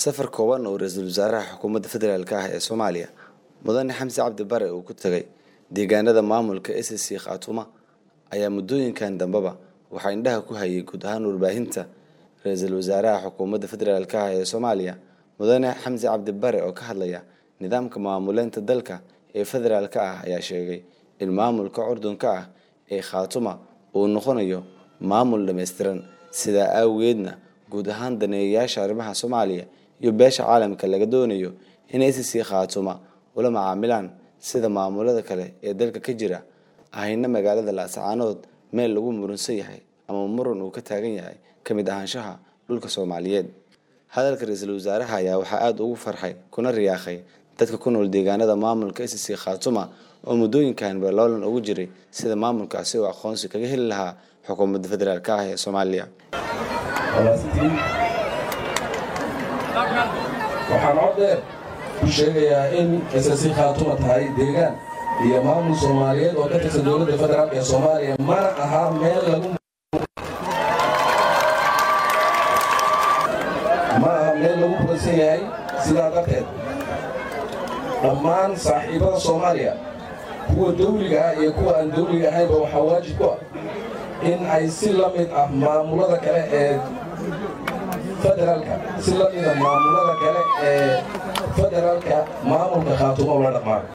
safar kooban oo ra-iisul wasaaraha xukuumadda federaalk ah ee soomaaliya mudane xamse cabdi bare uu ku tagay deegaanada maamulka s c khaatuma ayaa muddooyinkan dambeba waxaa indhaha ku hayay guud ahaan warbaahinta ra-iisul wasaaraha xukuumadda federaalk ah ee soomaaliya mudane xamse cabdi bare oo ka hadlaya nidaamka maamuleynta dalka ee federaalk ah ayaa sheegay in maamulka curdunka ah ee khaatuma uu noqonayo maamul dhammaystiran sidaa awgeedna guud ahaan daneeyayaasha arrimaha soomaaliya iyo beesha caalamka laga doonayo inay s c khaatuma ula macaamilaan sida maamulada kale ee dalka ka jira ahayna magaalada laascaanood meel lagu murunsan yahay ama muran uu ka taagan yahay ka mid ahaanshaha dhulka soomaaliyeed hadalka ra-iisul wasaaraha ayaa waxaa aada ugu farxay kuna riyaaqay dadka ku nool deegaanada maamulka s c khaatuma oo muddooyinkan baloolan ugu jiray sida maamulkaasi oo aqoonsi kaga heli lahaa xukuumadda federaalk ah ee soomaaliya waxaan cod dheer ku sheegayaa in ssc khaatuma tahay deegaan iyo maamul soomaaliyeed oo ka tirsan dowladda federaalk ee soomaaliya mana aha meel lagu ma aha meel lagu muransan yahay sidaa darteed dhammaan saaxiibada soomaaliya kuwa dawliga ah iyo kuwa aan dawliga ahaynba waxaa waajib ku ah in ay si la mid ah maamulada kale ee federaalka si la mida maamulada kale ee federaalka maamulka khaatuma ula dhaqmaan